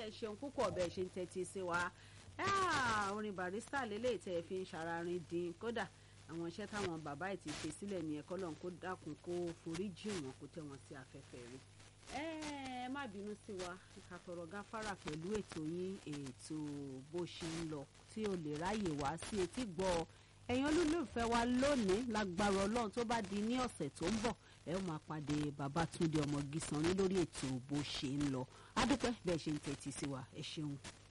ẹ ṣeun púpọ̀ bẹ́ẹ̀ ṣe ń tẹ́tí sí wa orin barista lélẹ́yìí tẹ́ ẹ fi ń ṣararin dín kódà àwọn iṣẹ́ táwọn bàbá ẹ̀ ti ṣe sílẹ̀ ní ẹ̀kọ́ lọ́n kó dákun kó forí jì wọ́n kó tẹ̀ wọ́n sí afẹ́fẹ́ rí ẹ má bínú sí wa ká tọrọ gáfárà pẹ̀lú ètò yín ètò bó ṣe ń lọ tí o lè ráyè wá sí etí gbọ́ ẹ̀yin olólùfẹ́ wa lónìí lágbára ọlọ́run tó bá di ní ọ̀sẹ̀ tó ń bọ̀ ẹ ó máa pàdé Babátúndé Ọmọgísanní lórí ètò bó ṣe ń lọ adúpẹ́ bẹ́ẹ̀ ṣe ń tẹ́tí sí wa ẹ ṣeun.